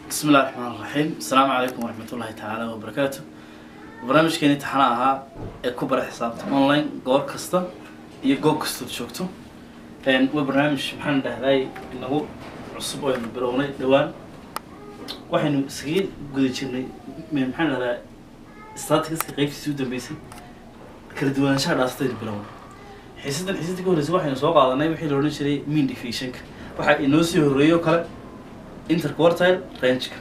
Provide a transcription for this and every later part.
بسم الله الرحمن الرحيم السلام عليكم ورحمة الله تعالى وبركاته barnaamijkeeni taxana ahaa ee ku bara xisaabta online goor kasta iyo goob kastood joogto waa barnaamij maxaan dhahday inagu cusub oo aynu bilownay dhowaan waxaynu iskaga guda jirnay maxaan dhahdaa statistiska qaybtiisii u dambeysay kala duwanaanshaha dhaasataynu bilownay xiisadan xiisadii ka horreysay waxaynu soo qaadanay wixii la odhan jiray mean deficienka waxaa inoo sii horreeyay oo kale interquartile rangeka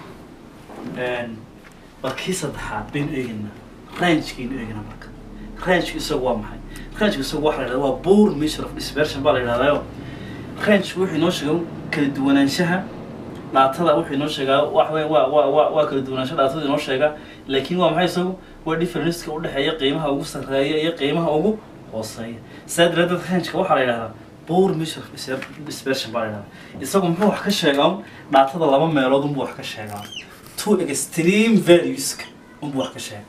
waa kii saddexaad baynu eegaynaa rangekaynu eegaynaa marka rangeka isagu waa maxay rangeka isagu waxa la yidhahda waa poor measure of dispersion baa la yidhahdayo rangeka wuxuu inoo sheega kala duwanaanshaha dhaatada wuxuu inoo sheegaa wax weyn waa waa waa waa kala duwanaansho dhaatada inoo sheega laakiin waa maxay isagu waa differenceka udhexeeya qiimaha ugu sarreeya iyo qiimaha ugu hooseeya saa daraadeed rangeka waxaa la yidhahdaa poor measure of disper- dispersion baa la yidhahdaa isagu muxuu wax ka sheegaa dhaatada laba meelood unbuu wax ka sheegaa two extreme valueska unbuu wax ka sheega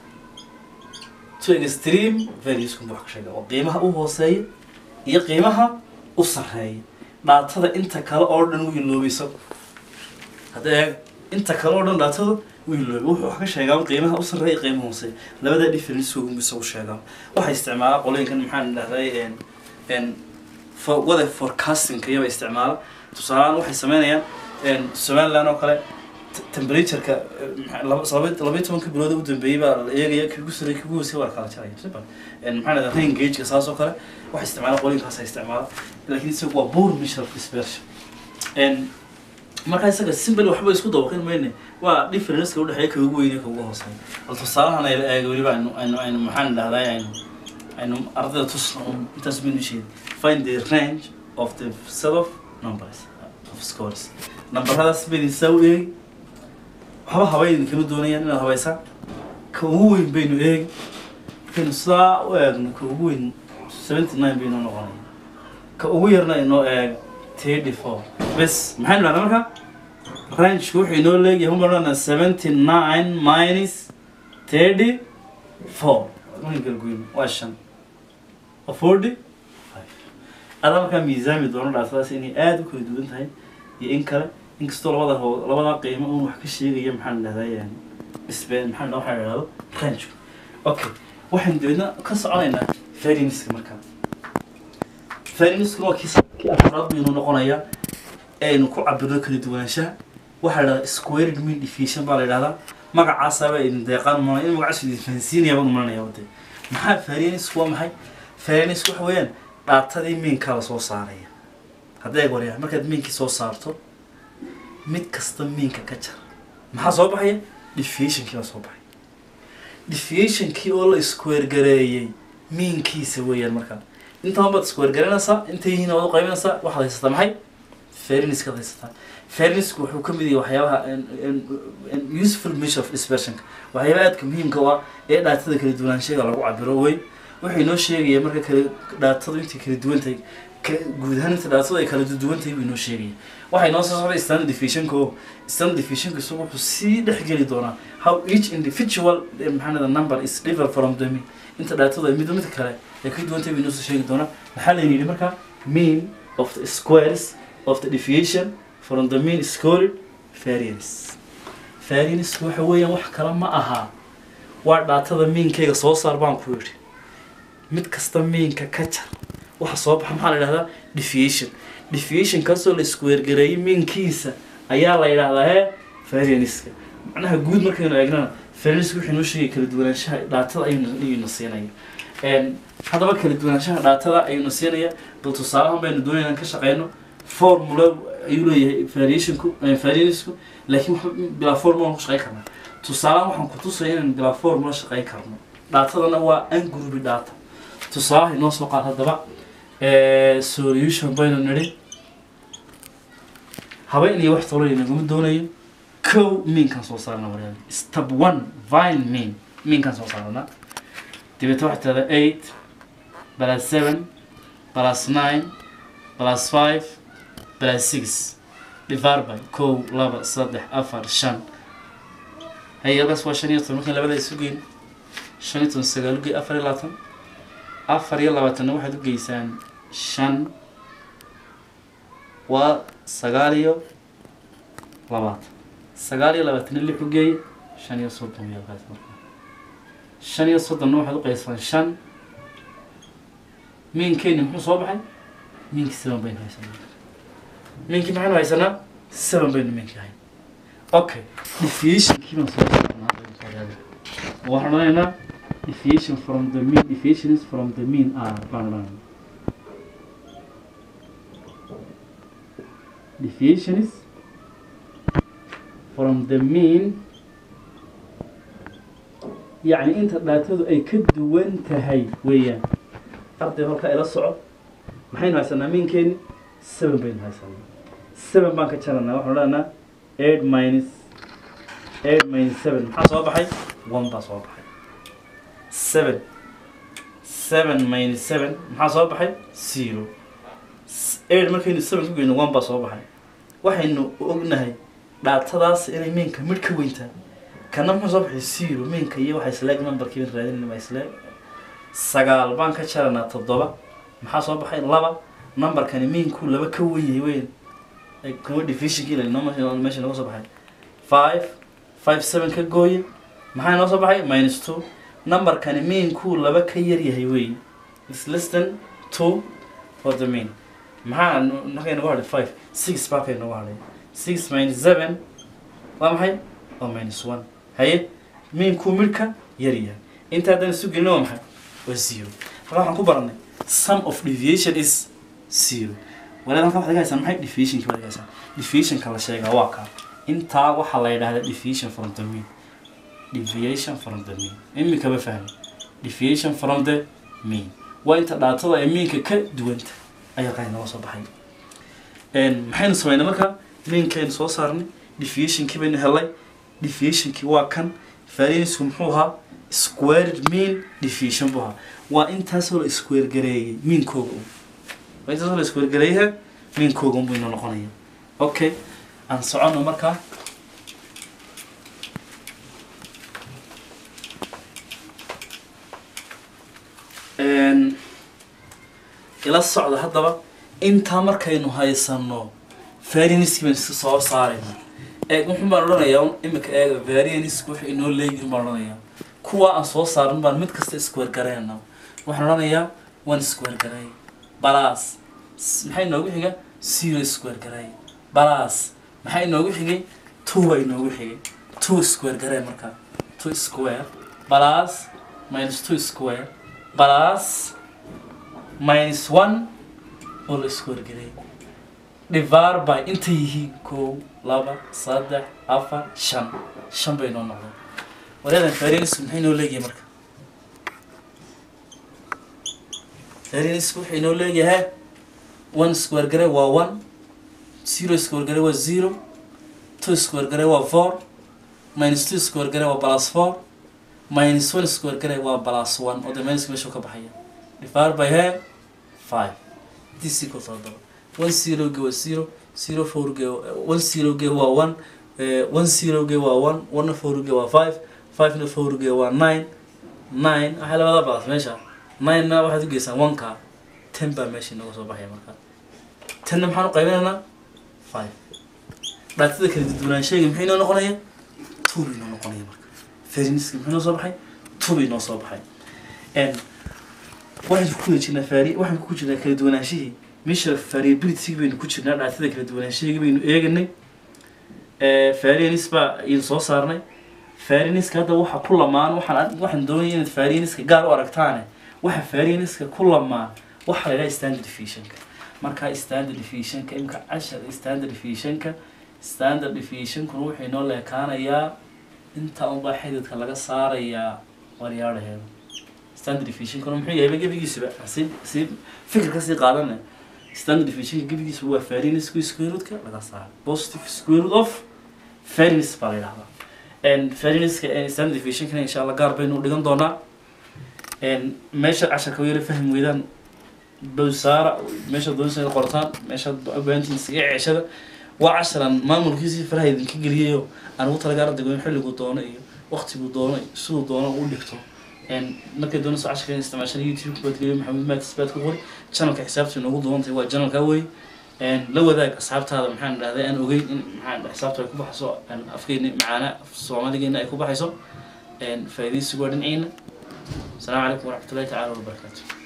two extreme valueska unbuu wax ka sheega oo qiimaha u hooseeya iyo qiimaha u sarreeya dhaatada inta kale oo dhan wuu iloobay isagu hadda eeg inta kale oo dhan dhaatada wuu iloobay wuxuu wax ka sheegaa qiimaha u sarreeya iyo qiimaha hooseeya labadaa difference unbuu isagu sheegaa waxay isticmaalaa qolooyinkan maxaan dhahday n n for wada forecasting iyaba isticmaala tusaalehaan waxay sameynayaan somaliland oo kale t- temperatureka eh, laba laba- labaiyo tobanka bilood u dambeeyey baa la eegaya kagu sarey kagu hoosey waa la kala jaraya simple maxaa dhahdaa rain gageka saas oo kale waxay isticmaala qolooyinkaasa isticmaala laakiin isagu waa poor measure of dispersion n markaa isaga simple waxba isku dabaqin mayne waa differenceka udhexeeya ka ugu weyn iyo ka ugu hooseeya bal tusaalahan ayla eega weliba aynu aynu aynu maxaan dhahday aynu aynu ardayda tusna un intaas baynu sheegay find the range of the set of numbers of scores nambaradaas baydin saa u eegi waxba habaydin kama doonayaan inaad habaysaan ka ugu weyn baynu eegi markaynu sidaa u eegno ka ugu weyn seventy nine baynu noqonaya ka ugu yarna inoo eeg thirty four bes maxaynu dhahdaa marka rangeka wuxuu inoo leeyahay umarana seventy nine minus thirty four markan kala goyno waa shan waa forty adaa markaa miisaami doono dhaasadaas inay aada u kala duwan tahay iyo in kale inkastoo labada hoo labada qiimo un wax ka sheegaya maxaan dhahday isbe maxaan waxaa la dhahdo rangeka okay waxaynu dabeedna ka soconaynaa varianska markaa varianskuna waa kii sa- kii afraad baynu noqonayaa aynu ku cabirno kala duwanaanshaha waxaa la dhahdaa squared mean deficiency baa la yidhahdaa magacaasaaba idin deeqaan mana in magacaas idin fahansiinaya baan umalanaya wade maxaa varianisku waa maxay varianisku waxa weeyaan dhaatadii miinkaa la soo saaraya hadday waryaa markaad miinkii soo saarto mid kasta miinka ka jar maxaa soo baxaya deviationkii baa soo baxay deviationkii oo la square gareeyey miinkiisa weeyaan markaa intaan baad square garanaysaa intay yihiin waad u qaybinaysaa waxaad haysataa maxay fairnesskaad haysataa fairnessku wuxuu ka mid yahay waxyaabaha en- en- en- useful measure of dispersionka waxyaabaha aadka muhiimka u ah ee dhaatada kala duwanaanshaga lagu cabiro wey wuxuu inoo sheegaya marka kala dhaatadu intay kala duwan tahay ka- guud ahaan inta dhaatadu ay kala duwan tahay buu inoo sheegaya waxaa inoo soo socday standard deviationka oo standard deviationka isagu wuxuu sii dhexgeli doonaa how each individual eh, maxaa lahda number is different from the mean inta dhaatadu ay midba midka kale ay ka duwan tahay buu inoo soo sheegi doonaa maxaa la yidhi marka mean of the squares of the deviation from the mean scored variance variance waxa weeyaan wax kale ma aha waa dhaatada miinkayga soo saar baan ku yidhi mid kasta miinka ka jar waxa soo baxa maxaa la yidhahdaa deviation deviation kaasoo la iskuweergareeyay miinkiisa ayaa la yidhahdaa hee varianceka macnaha guud markaynu eegnana varianceka wuxuu inoo sheegay kala duwanaanshaha dhaatada ayuu ayuuna siinaya Een, haddaba kala duwanaanshaha dhaatada ayuuna siinaya bal tusaalahan baynu doonayna inaan ka shaqeyno formula ayuu leeyahay variationku eh, variancku laakiin wax bilaa formula ku shaqeyn karnaa tusaalahan waxaan ku tusaya inaan bilaa formula shaqeyn karno dhaatadana waa angrubi data tusaalaha inoo soo qaad haddaba Eh, solution baynu nidhi habeen iyo wax tolo inaguma doonayo kow miinkan soo saarana waryaal step one vine mean miinkan soo saarana dabeeta waxaa tirahdaa eight plus seven plus nine plus five plus six divided by kow laba saddex afar shan hay halkaas waa shan iyo toban markaan labada isu geyn shan iyo toban sagaal u gey afar iyo labaatan afar iyo labaatanna waxaad u geysaan shan waa sagaal iyo labaatan sagaal iyo labaatan lix u geeye shan iyo soddon iyo kaas marka shan iyo soddonna waxaad u qaysaan shan miinkeeni muxuu soo baxay miinkii seven baynu haysanaa miinkii maxaynu haysanaa seven baynu miinkii hayn okay deviationkii baan soo saarnaa waxaan odhanaynaa deviation from the mean deviations from the mean are baan odhanaynaa deviations from the mean yacni inta dhaatadu ay ka duwan tahay weeyaan arday halka ila soco maxaynu haysanaa miinkeeni seven baynu haysanaa seven baan ka jaranaa waxaan odhanaa eight minus eight minus seven maxaa soo baxay one baa soo baxay seven seven minus seven maxaa soo baxay zero eight markaynu seven ku geyno one baa soo baxay waxaynu ognahay dhaatadaas inay miinka midh ka weyntaa kana muxuu soo baxay zero miinka iyo waxa isleeg numberkii baan raadinayna waa isleeg sagaal baan ka jaranaa toddoba maxaa soo baxay laba numberkani miinku laba ka wen yahay weyn kuma divisionkii la meesha nooga soo baxay five five seven ka gooye maxaa noo soo baxay minus two numberkani miinku laba ka yar yahay weyn is less than two for the mean maxaa markay nagu hadhay five six baa kay nagu hadhay six minus seven waa maxay waa minus one haye miinku midhka yar yahay inta haddaan isu gelino waa maxay waa zero halkaa waxaan ku baranay sum of deviation is zero walaal halkaa waxaad haysaa maxay deviationka waad haysaa deviationka la sheegaa waa kaa intaa waxaa la yidhahdaa deviation from the mean deviation from the mean imikaba fahmi deviation from the mean waa inta dhaatada ay miinka ka duwanta ayaa qaa nooga soo baxay maxaynu samaynay marka miinkaynu soo saarnay deviationkii baynu helay deviationkii waa kan variancku muxuu ahaa squared mean deviation buu ahaa waa intaasoo la square gareeyay miinkooga waa intaasoo la square gareeyaha miinkooga unbuu inoo noqonaya okay aan socono markaa ila socda haddaba intaa markaynu haysano varianiski baan iska soo saarayna eeg wuxun baan odhanayaa imika eega varianisku wuxuu inoo leeyihin baan odhanayaa kuwa aan soo saarin baan mid kasta square garayna waxaan odhanayaa one square garay balas maxay inoogu xiga zero square garay balas maxaa inoogu xigay two baa inoogu xigay two square garay markaa two square balas minus two square balas minus one oo la square garay divar by intay yihiin kow laba saddex afar shan shan bay noo noqdeen waryadan varianisku maxay noo leeyahay marka varianisku wuxuu inoo leeyahay one square gare waa one zero square gare waa zero two square gare waa four minus two square gare waa plus four minus one square gare waa plus one oo de minuska meeshuu ka baxaya divar by he five this equals haddaba one zero ge waa zero zero four ge one zero ge waa one one zero ge waa one one four ge waa five five na four ge waa nine nine waxay labada balas meesha nine na waxaad u geysaan one ka ten baa meesha inooga soo baxaya markaa tenna maxaan u qaybinaynaa five dhaatada kala duwanaansheega maxay inoo noqonaya two bay inoo noqonaya marka feriniska maxay inoo soo baxay two bay inoo soo baxay waxaynu ku jirnaa fari waxaan ku jirnaa kala duwanaanshihii meesha variability baynu ku jirnaa dhaatada kala duwanaanshaheega baynu eeganay varianis baa idin soo saarnay varianiska hadda waxa ku lamaan waxaan waxaan doonaya inaad varianiska gaar u aragtaane waxa varianiska ku lamaan waxa la yidhaha standard deviationka markaa standard deviationka imka cashar standard deviationka standard deviationkuna wuxuu inoo leekaanayaa inta unbaa xididka laga saarayaa waryaadhaheeda standard deviationkuna muxuu yahay gebigiisuba si si fikir kasii qaadana standard deviationka gebigiisuba waa varianisku square root-ka laga saara positive square root of varianis baa la yidhahdaa varianiska standard deviationkana insha allah gaar baynu dhigan doonaa meesha casharka yara fahmi weydaan dowsaara meesha doonaysa inaad qortaan meesha baahantiin isaga ceeshada waa casharan maamulkiisii faraha idinka geliyayo aan ugu talagaa ardaygu in xilligu doono iyo waqtigu doono iyo siduu doono u dhigto markay doonayso casharka in isticmaashan youtube baad geliyo maxamed maatis baad ku qori channelka xisaabta inoogu doontahay waa channelka wey la wadaag asxaabtaada maxaan dhahday aan ogeyn in maxaan xisaabta ay ku baxayso afkeeni macaana soomaaligeena ay ku baxayso faa'iidaysigu waa dhinaciina السلام عليكم ورحمة الله تعالى وبركاته